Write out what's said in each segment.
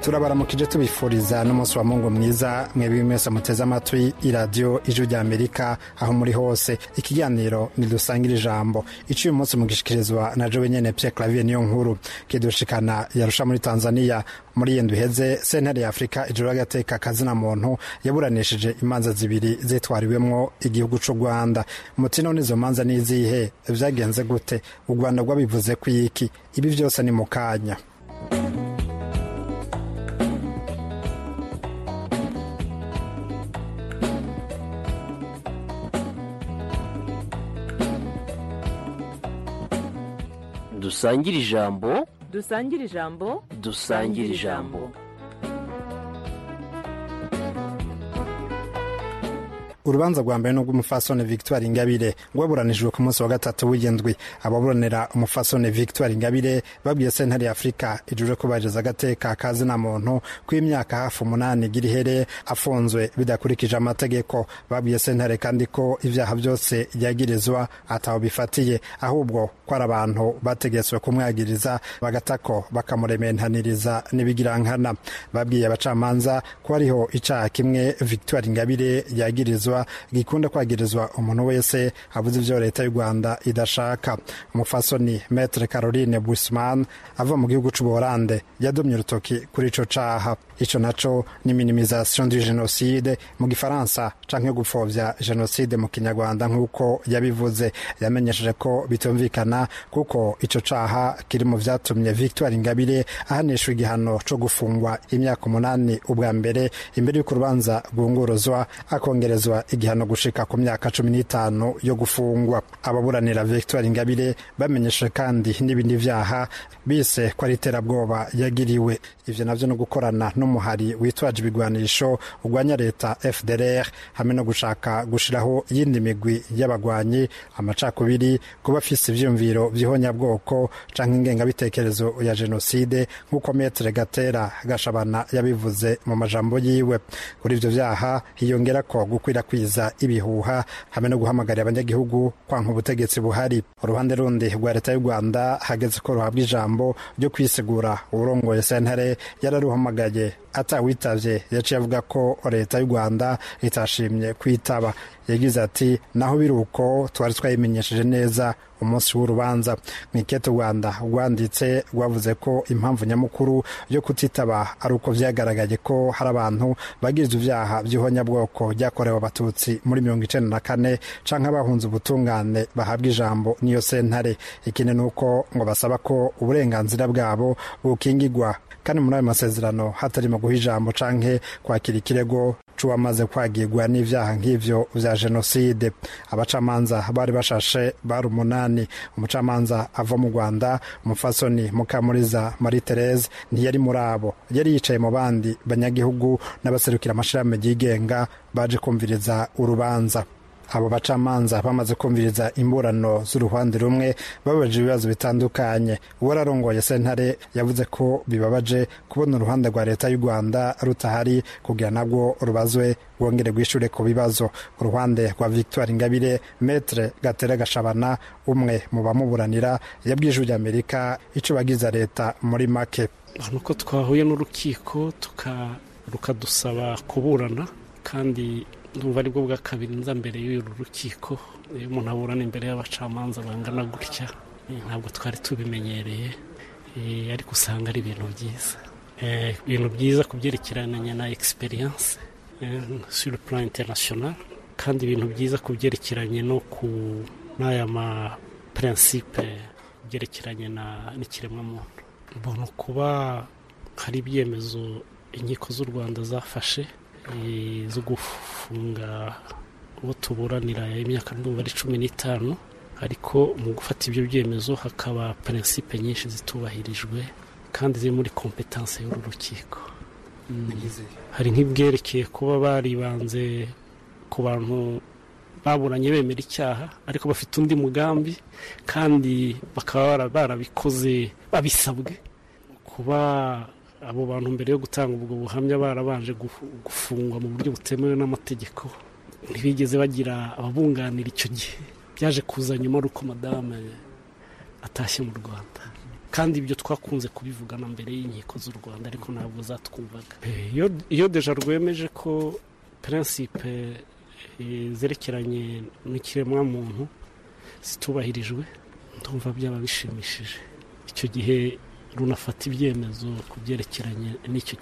turabaramukije tubifuriza n'umunsi wa mungu mwiza mwebwe mwese muteze amatwi iradiyo ijwi rya amerika aho muri hose ikiganiro ntidusangira ijambo iciye umunsi mugishikirizwa na jowe nyene pierre clavier niyo nkuru kidushikana yarusha muri tanzania muri iyi ndwi iheze sentare ya afurika ijoro y'agateka kazina muntu yaburanishije imanza zibiri zitwariwemwo igihugu c'u rwanda muti none izo manza n'izihe vyagenze gute u rwanda rwabivuze ko iki ibi vyose ni mu kanya dusangire ijambo dusangire ijambo dusangire ijambo urubanza rwa mbere n'ubw'umufasone victoire ingabire rwaburanijwe ku munsi wa gatatu w'indwi ababuranira umufasone victoire ingabire babwiye sentare ya afurika ijuje kubahiriza agateka kazina muntu kw'imyaka hafi umunani igira ihere afunzwe bidakurikije amategeko babwiye sentare kandi ko ibyaha byose yagirizwa ataho bifatiye ahubwo ko ari abantu bategetswe kumwagiriza bagatako bakamurementaniriza n'ibigirankana babwiye abacamanza ko hariho icaha kimwe victoire ingabire yagirizwa gikunda kwagirizwa umuntu wese avuze ibyo leta y'u rwanda idashaka umufasoni metre caroline busman ava mu gihugu c'ubuholande yadomye urutoki kuri ico caha ico naco ni minimisation du genocide mu gifaransa canke gupfovya genocide mu kinyarwanda nk'uko yabivuze yamenyesheje ko bitumvikana kuko ico caha kiri mu vyatumye victoire ingabire ahanishwa igihano co gufungwa imyaka umunani ubwa mbere imbere y'uko urubanza rwunguruzwa akongerezwa igihano gushika ku myaka cumi n'itanu yo gufungwa ababuranira victoire ingabire bamenyesheje kandi n'ibindi vyaha bise ko ari iterabwoba yagiriwe ivyo navyo no gukorana n'umuhari witwaje ibigwanisho urwanya leta fdr hamwe no gushaka gushiraho iyindi migwi y'abagwanyi amacakubiri kuba afise ivyiyumviro vy'ihonyabwoko canke ingengabitekerezo ya jenoside nk'uko metre gatera gashabana yabivuze mu majambo yiwe kuri ivyo vyaha hiyongera ko gukwirakwiza ibihuha hamwe no guhamagarira abanyagihugu kwanka ubutegetsi buhari uruhande rundi rwa leta y'u rwanda hageze ko ruhabwa ijambo ryo kwisigura uburongoye sentare yararuhamagaye atawitavye yaciye avuga ko leta y'u rwanda itashimye kwitaba yagize ati naho biri uko twari twayimenyesheje neza umunsi w'urubanza mu ikete rwanda rwanditse rwavuze ko impamvu nyamukuru yo kutitaba ari uko vyagaragaye ko hari abantu bagirizwa ivyaha vy'ihonyabwoko ryakorewe abatutsi muri mirongo icenda na kane canke abahunze ubutungane bahabwa ijambo n'iyo sentare ikindi ni uko ngo basaba ko uburenganzira bwabo bukingigwa kandi muri ayo masezerano hatarimo guha ijambo canke kwakira ikirego c'uwamaze kwagirwa n'ivyaha nk'ivyo vya jenoside abacamanza bari bashashe bari umunani umucamanza ava mu rwanda umufasoni mukamuriza marie therese ntiyari muri abo yari yicaye mu bandi banyagihugu n'abaserukira amashirahamwe yigenga baje kumviriza urubanza abo bacamanza bamaze kumviriza imburano z'uruhande rumwe babaje ibibazo bitandukanye uwararongoye sentare yavuze ko bibabaje kubona uruhande rwa leta y'u rwanda rutahari kugira nabwo rubazwe rwongere rwishure ku bibazo uruhande rwa victoire ingabire metre gatera gashabana umwe mu bamuburanira yabwiye ijwi ry'amerika ico bagiza leta muri make nuko twahuye n'urukiko rukadusaba kuburana kandi ndumva aribwo bwa kabiri nza mbere y'uru rukiko iyo umuntu aburana imbere y'abacamanza bangana gutya ntabwo twari tubimenyereye ariko usanga ari ibintu byiza ibintu byiza ku byerekeranye na egisperiyanse sur plan international kandi ibintu byiza ku byerekeranye no ku n'aya ma prinsipe byerekeranye n'ikiremwamuntu mbona kuba hari ibyemezo inkiko z'u rwanda zafashe zo gufunga uwo tuburanira imyaka ndumva ari cumi n'itanu ariko mu gufata ibyo byemezo hakaba prinsipe nyinshi zitubahirijwe kandi ziri muri kompetanse y'uru rukiko hari nk'ibwerekeye kuba baribanze ku bantu baburanye bemera icyaha ariko bafite undi mugambi kandi bakaba barabikoze babisabwe kuba abo bantu mbere yo gutanga ubwo buhamya barabanje gufungwa mu buryo butemewe n'amategeko ntibigeze bagira ababunganira icyo gihe byaje kuza nyuma ari uko madame atashye mu rwanda kandi ibyo twakunze kubivugana mbere y'inkiko z'u rwanda ariko ntabwo zatwumvaga iyo deja rwemeje ko prinsipe zerekeranye n'ikiremwamuntu zitubahirijwe ndumva byaba bishimishije icyo gihe runafata ibyemezo ku byerekeranye n'icyo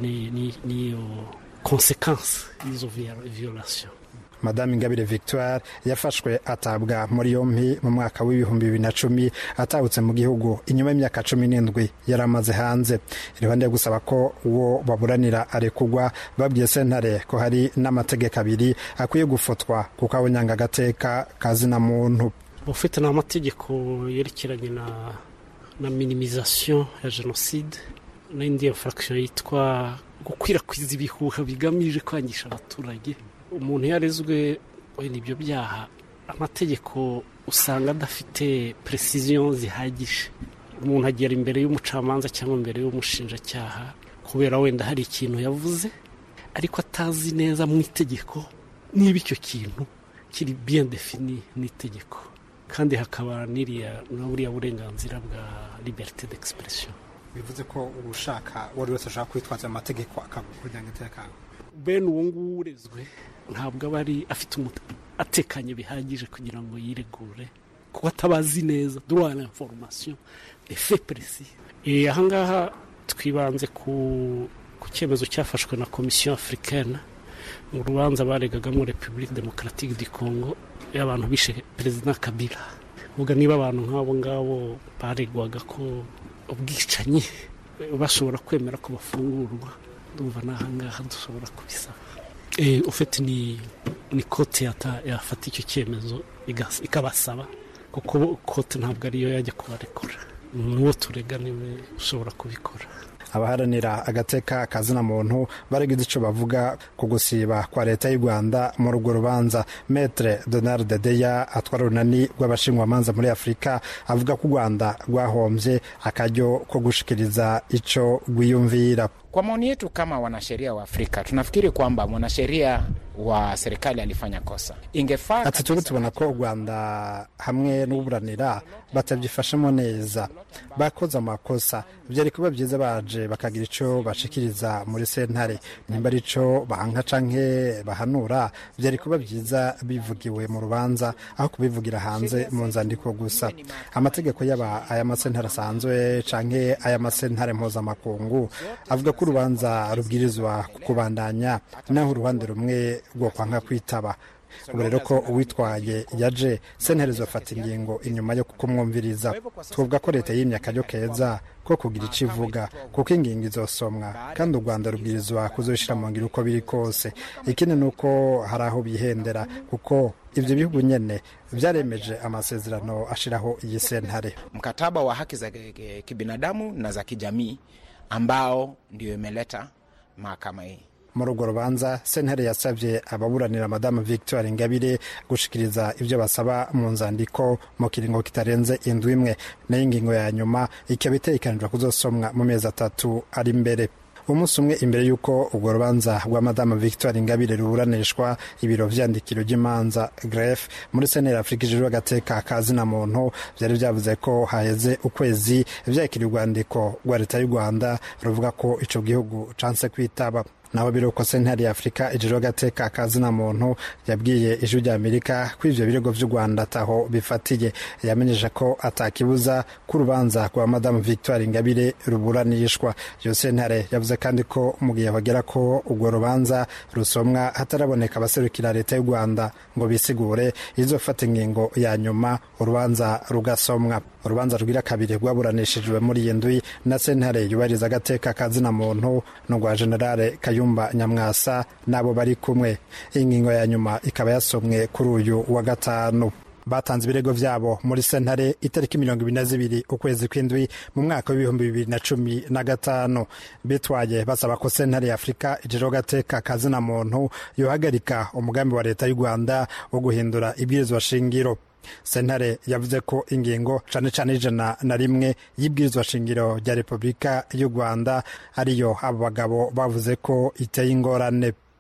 n'iyo konsekansi y'izo viyorasiyo madame ingabire victoire yafashwe atabwa muri yombi mu mwaka w'ibihumbi bibiri na cumi atahutse mu gihugu inyuma y'imyaka cumi n'indwi yari amaze hanze iruhande yo gusaba ko uwo baburanira arekugwa babwiye sentare ko hari n'amategeko abiri akwiye gufotwa kuko abonyanga agateka kazina muntu ufite n'amategeko yerekeranye na na minimizasiyo ya jenoside n'indi infraction yitwa gukwirakwiza ibihuha bigamije kwangisha abaturage umuntu iyo arezwe wenda ibyo byaha amategeko usanga adafite precision zihagije umuntu agera imbere y'umucamanza cyangwa imbere y'umushinjacyaha kubera wenda hari ikintu yavuze ariko atazi neza mu itegeko niba icyo kintu kiri bien defini n'itegeko kandi hakaba n'iriya na buriya burenganzira bwa liberite d'expression bivuze ko ushaka uwo ari wese ashaka kwitwaza amategeko akavuga umutekano bene uwo nguwo urezwe ntabwo aba ari afite atekanye bihagije kugira ngo yiregure kuko atabazi neza droit à l'information de fait précis ahangaha twibanze ku ku cyemezo cyafashwe na komisiyo africaine mu rubanza baregagamo repubulika demokaratike di congo y'abantu bishe perezida kabila uvuga niba abantu nk'abo ngabo baregwaga ko ubwicanyi bashobora kwemera ko bafungurwa ndumva n'ahangaha dushobora kubisaba ufite ni ni kote yafata icyo cyemezo ikabasaba kuko kote ntabwo ariyo yajya kubarekura n'uwo turega niwe ushobora kubikora abaharanira agateka kazina muntu baragize icyo bavuga ku gusiba kwa leta y'u rwanda muri urwo rubanza metre donald deya atwara urunani rw'abashinjwamanza muri afurika avuga ko u rwanda rwahombye akaryo ko gushikiriza icyo rwiyumvira Kwa maoni yetu kama wanasheria wa Afrika tunafikiri kwamba mwanasheria wa serikali alifanya kosa. Ingefaa ati turi tubona ko u rwanda hamwe n'uburanira batabyifashemo neza bakoze amakosa byari kuba byiza baje bakagira icyo bashikiriza muri sentare nimba ari cyo banka canke bahanura byari kuba byiza bivugiwe mu rubanza aho kubivugira hanze mu nzandiko gusa amategeko yaba aya masentare asanzwe canke aya masentare mpuzamakungu avuga ko urubanza rubwirizwa kubandanya naho uruhande rumwe rwo kwanga kwitaba ubu rero ko uwitwaye yaje sentare zofata ingingo inyuma yo kumwumviriza twavuga ko leta yimye akaryo keza ko kugira icyo ivuga kuko ingingo izosomwa kandi u rwanda rubwirizwa kuzishyira mu ngiro uko biri kose ikindi ni uko hari aho bihendera kuko ibyo bihugu nyine byaremeje amasezerano ashyiraho iyi sentare mkataba wa haki za kibinadamu na za kijamii ambao ndio imeleta mahakama hii muri urwo rubanza sentare yasabye ababuranira madamu victoire ingabire gushikiriza ibyo basaba mu nzandiko mu kiringo kitarenze indwi imwe nayo ingingo ya nyuma ikaba itegekanijwe kuzosomwa mu mezi atatu ari imbere umunsi umwe imbere y'uko urwo rubanza rwa madamu victoire ingabire ruburanishwa ibiro vyandikiro ry'imanza gref muri senera afurika ijejwe agateka ka zina muntu vyari vyavuze ko haheze ukwezi vyakira urwandiko rwa leta y'u rwanda ruvuga ko ico gihugu canse kwitaba naho biruko sentare ya afurika ijejwe agateka ka zina muntu yabwiye ijwi rya amerika ko ivyo birego vy'u rwanda ataho bifatiye yamenyesha ko atakibuza ko urubanza rwa madamu victoire ingabire ruburanishwa iyo sentare yavuze kandi ko mu gihe bagera ko urwo rubanza rusomwa hataraboneka abaserukira leta y'u rwanda ngo bisigure izofata ingingo ya nyuma urubanza rugasomwa urubanza rwira kabiri rwaburanishijwe muri iyi ndwi na sentare yubahiriza agateka ka zina muntu n'urwa generale kayumba nyamwasa n'abo bari kumwe ingingo ya nyuma ikaba yasomwe kuri uyu wa gatanu batanze ibirego vyabo muri sentare itariki mirongo ibiri na zibiri ukwezi kw'indwi mu mwaka w'ibihumbi bibiri na cumi na gatanu bitwaye basaba ko sentare ya afurika ijejwe agateka ka zina muntu yohagarika umugambi wa leta y'u rwanda wo guhindura ibwirizwa shingiro sentare yavuze ko ingingo cane cane ijana na rimwe y'ibwirizwa shingiro rya repubulika y'u rwanda ariyo abo bagabo bavuze ko iteye ingorane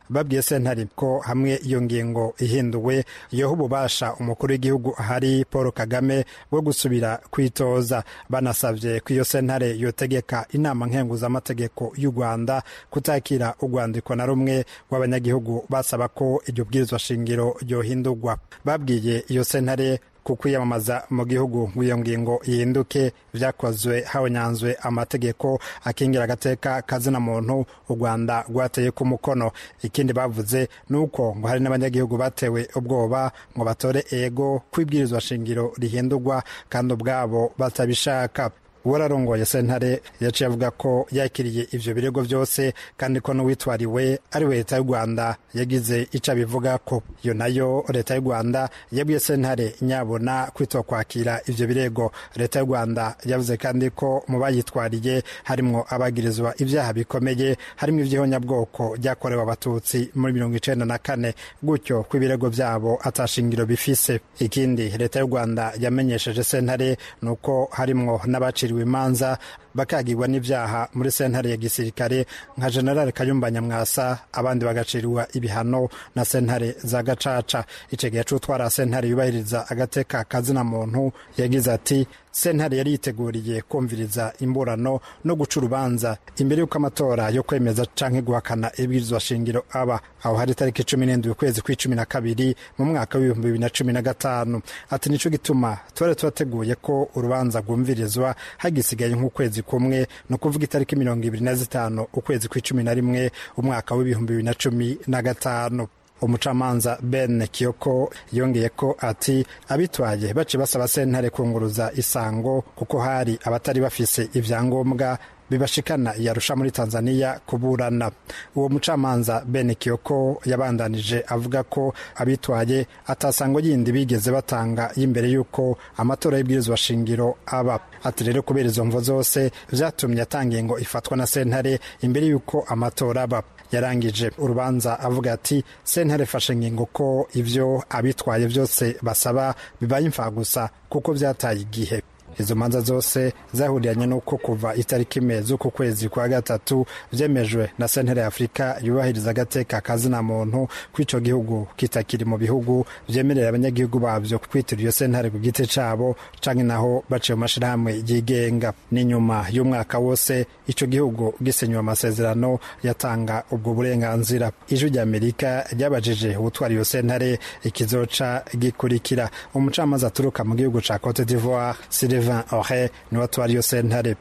babwiye sentare ko hamwe iyo ngingo ihinduwe yoha ububasha umukuru w'igihugu ahari paul kagame bwo gusubira kwitoza banasabye ko iyo sentare yotegeka inama nkenguzamategeko y'u rwanda kutakira urwandiko na rumwe rw'abanyagihugu basaba ko iryo bwirizwa shingiro ryohindurwa babwiye iyo sentare ku kwiyamamaza mu gihugu ngo iyo ngingo ihinduke byakozwe habonyanzwe amategeko akingira agateka kazina muntu u rwanda rwateye ku mukono ikindi bavuze ni uko ngo hari n'abanyagihugu batewe ubwoba ngo batore ego ko ibwirizwa shingiro rihindurwa kandi ubwabo batabishaka uwararongoye sentare yaciye avuga ko yakiriye ivyo birego vyose kandi ko n'uwitwariwe ari we leta y'u rwanda yagize ico abivuga ko iyo nayo leta y'u rwanda yabwiye sentare nyabona kwitwa kwakira ivyo birego leta y'u rwanda yavuze kandi ko mu bayitwariye harimwo abagirizwa ivyaha bikomeye harimwo ivy'ihonyabwoko ryakorewe abatutsi muri mirongo icenda na kane gutyo ko ibirego vyabo atashingiro bifise ikindi leta y'u rwanda yamenyesheje sentare ni uko harimwo n'abaciriwe imanza bakagirwa n'ibyaha muri sentare ya gisirikare nka generale kayumba nyamwasa abandi bagacirwa ibihano na sentare za gacaca icyo gihe c'utwara sentare yubahiriza agateka kazina muntu yagize ati sentare yari yiteguriye kumviriza imburano no guca urubanza imbere y'uko amatora yo kwemeza canke guhakana ibwirizwa shingiro aba aho hari itariki cumi n'indwi ukwezi kw'icumi na kabiri mu mwaka w'ibihumbi bibiri na cumi na gatanu ati nico gituma twari twateguye ko urubanza rwumvirizwa hagisigaye nk'ukwezi kumwe ni ukuvuga itariki mirongo ibiri na zitanu ukwezi kw'icumi na rimwe umwaka w'ibihumbi bibiri na cumi na gatanu umucamanza ben kiyoko yongeye ko ati abitwaye baciye basaba sentare kunguruza isango kuko hari abatari bafise ivyangombwa bibashikana yarusha muri tanzania kuburana uwo mucamanza ben kiyoko yabandanije avuga ko abitwaye atasango yindi bigeze batanga y'imbere y'uko amatora y'ibwirizwa shingiro aba ati rero kubera izo mvo zose vyatumye atanga ngo ifatwa na sentare imbere y'uko amatora aba yarangije urubanza avuga ati sentare fashe ngingo ko ivyo abitwaye vyose basaba bibaye imfagusa kuko vyataye igihe izo manza zose zahuriranye n'uko kuva itariki imwe z'uku kwezi kwa gatatu vyemejwe na sentare ya afurika yubahiriza agateka kazina muntu kw'ico gihugu kitakiri mu bihugu vyemerera abanyagihugu bavyo kwitira iyo sentare ku giti cabo canke naho baciye mu mashirahamwe yigenga n'inyuma y'umwaka wose ico gihugu gisenywe amasezerano yatanga ubwo burenganzira ijwi rya amerika ryabajije ubutwara iyo sentare ikizoca gikurikira umucamanza aturuka mu gihugu ca cote d'ivoire Sylvain Ore niwe atwara iyo sentare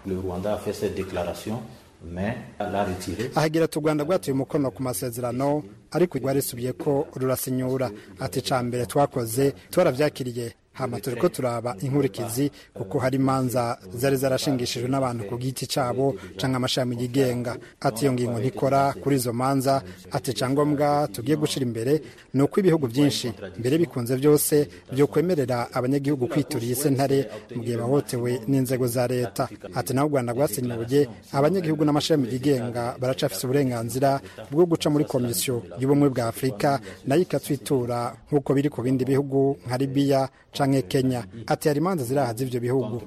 ahagira ati u rwanda rwatuye umukono ku masezerano ariko rwarisubiye ko rurasinyura ati ca mbere twakoze twaravyakiriye hama turi ko turaba inkurikizi kuko hari imanza zari zarashingishijwe n'abantu ku giti cabo canke amashami yigenga ati iyo ngingo ntikora kuri izo manza ati cangombwa tugiye gushira imbere ni uko ibihugu byinshi mbere bikunze byose vyokwemerera abanyagihugu kwituriye isentare mu gihe bahotewe n'inzego za leta ati naho u rwanda rwasenyuye abanyagihugu n'amashami yigenga baracafise uburenganzira bwo guca muri komisiyo y'ubumwe bwa afurika nayo ikatwitura nk'uko biri ku bindi bihugu nka libiya canke kenya ati hari imanza ziraha z'ivyo bihugu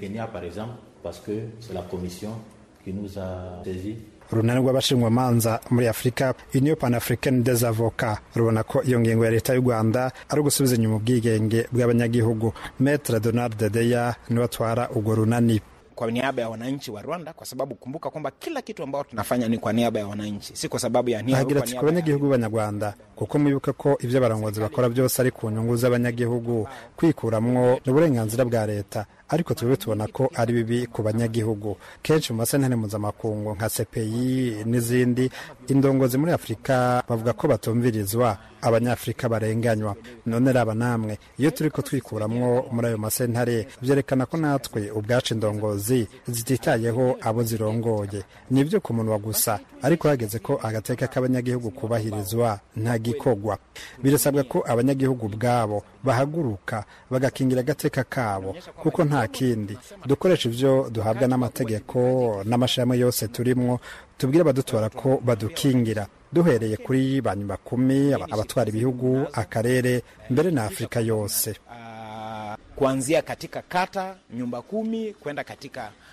urunani rw'abashinjwamanza muri afurika union pan african des avocats rubona ko iyo ngingo ya leta y'u rwanda ari ugusubiza inyuma ubwigenge bw'abanyagihugu metre donald deya niwe atwara urwo runani kwa niaba ya wananchi wa Rwanda, kwa sababu kumbuka kwamba kila kitu ambao tunafanya ni kwa niaba ya wananchi, si kwa sababu ya nia. agira ati ku banyagihugu b'abanyarwanda kuko mwibuke ko ibyo abarongozi bakora byose ari ku nyungu z'abanyagihugu kwikuramwo ni uburenganzira bwa leta ariko twebwe tubona ko ari bibi ku banyagihugu kenshi mu masentare mpuzamakungu nka CPI n'izindi indongozi muri afurika bavuga ko batumvirizwa abanyafurika barenganywa none raba namwe iyo turi ko twikuramwo muri ayo masentare byerekana ko natwe ubwacu indongozi zititayeho abo zirongoye ni ibyo ku munwa gusa ariko hageze ko agateka k'abanyagihugu kubahirizwa nta gikorwa birasabwa ko abanyagihugu ubwabo bahaguruka bagakingira agateka kabo kuko nta kindi dukoresha ibyo duhabwa n'amategeko n'amashami yose turimwo tubwire abadutora ko badukingira duhereye kuri ba nyuma kumi abatwara ibihugu akarere mbere na afurika yose uh, kuanzia katika kata nyumba kumi kwenda katika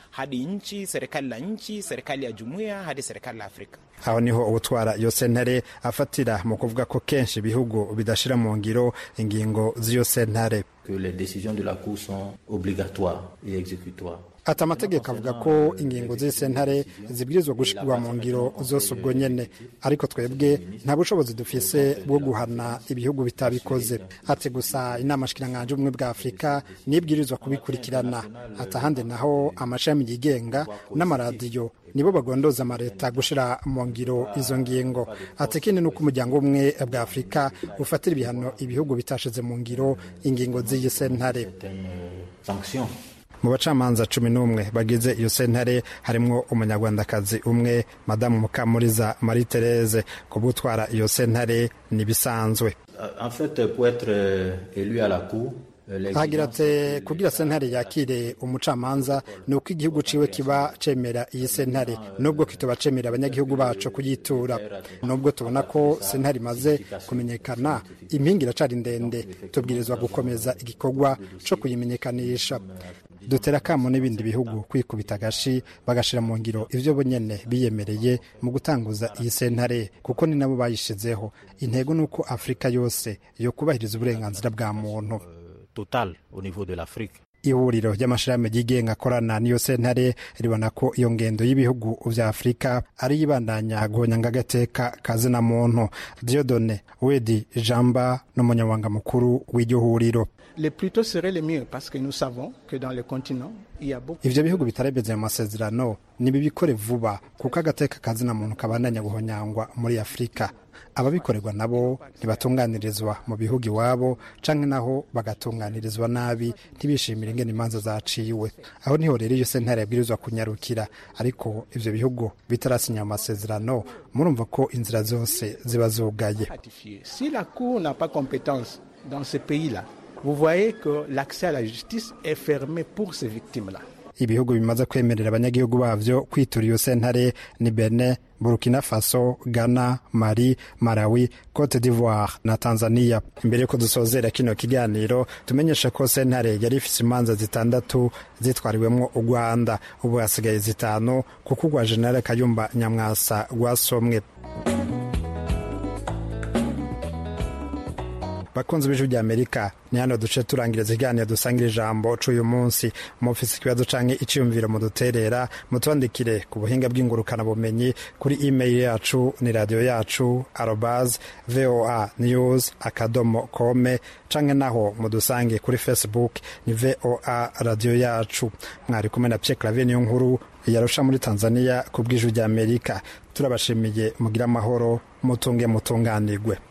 hadi nchi, serikali la nchi, serikali ya jumuiya hadi serikali la Afrika. aho niho ubutwara iyo sentare afatira mu kuvuga ko kenshi ibihugu bidashira mu ngiro ingingo z'iyo sentare que les décisions de la Cour sont obligatoires et exécutoires. ati amategeko avuga ko ingingo z'isentare zibwirizwa gushirwa mu ngiro zose ubwo nyene ariko twebwe nta bushobozi dufise bwo guhana ibihugu bitabikoze ati gusa inama shikiranganje ubumwe bwa afurika nibwirizwa kubikurikirana ati ahandi naho amashami yigenga n'amaradiyo nibo bagondoza amaleta gushira mu ngiro izo ngingo ati ikindi ni uko umuryango umwe bwa afurika ufatira ibihano ibihugu bitashize mu ngiro ingingo z'iyi sentare Sanctions. mu bacamanza cumi n'umwe bagize iyo sentare harimwo umunyarwandakazi umwe madamu mukamuriza marie therese ku butwara iyo sentare n'ibisanzwe En fait, pour être euh, élu à la Cour, euh, hagira l'exigence- ati kugira sentare yakire umucamanza ni uko igihugu ciwe kiba cemera iyi sentare nubwo kitoba cemera abanyagihugu bacu kuyitura nubwo tubona ko sentare imaze kumenyekana impinga iracari ndende tubwirizwa gukomeza igikorwa co kuyimenyekanisha dutera akamo n'ibindi bihugu kwikubita agashi bagashira mu ngiro ivyo bonyene biyemereye mu gutanguza iyi sentare kuko ni nabo bayishizeho intego ni uko afurika yose yo kubahiriza uburenganzira bwa muntu totale au niveau de l'Afrique. ihuriro ry'amashirahamwe yigenga akorana n'iyo sentare ribona ko iyo ngendo y'ibihugu vya afurika ari yibandanya guhonyanga agateka kazina muntu diodone wedi jamba n'umunyamabanga mukuru w'iryo huriro Le plus tôt serait le mieux parce que nous savons que dans le continent, il y a beaucoup ivyo bihugu bitaremeze mu masezerano nibibikore vuba kuko agateka kazina muntu kabandanya guhonyangwa muri afurika ababikorerwa nabo ntibatunganirizwa mu bihugu iwabo canke naho bagatunganirizwa nabi ntibishimire ingene imanza zaciwe aho niho rero iyo sentare yabwirizwa kunyarukira ariko ivyo bihugu bitarasinya amasezerano murumva ko inzira zose ziba zugaye ratifié. Si la Cour n'a pas compétence dans ce pays-là, vous voyez que l'accès à la justice est fermé pour ces victimes-là. ibihugu bimaze kwemerera abanyagihugu bavyo kwitura iyo sentare ni Benin, Burkina Faso, Ghana, Mali, Malawi, Cote d'Ivoire na Tanzania. Imbere yuko dusozera kino kiganiro tumenyesha ko sentare yari ifise imanza zitandatu zitwariwemwo u Rwanda ubu hasigaye zitanu kuko urwa General Kayumba Nyamwasa rwasomwe bakunzi b'ijwi rya amerika ni hano duce turangiriza ikiganiro dusangira ijambo c'uyu munsi mufise ikibazo canke iciyumviro muduterera mutwandikire ku buhinga bw'ingurukana bumenyi kuri email yacu ni radio yacu arobas voa news akadomo kome canke naho mudusange kuri facebook ni voa radio yacu mwari kumwe na pierre clavier niyo nkuru yarusha muri tanzania ku bw'ijwi rya amerika turabashimiye mugire amahoro mutunge mutunganirwe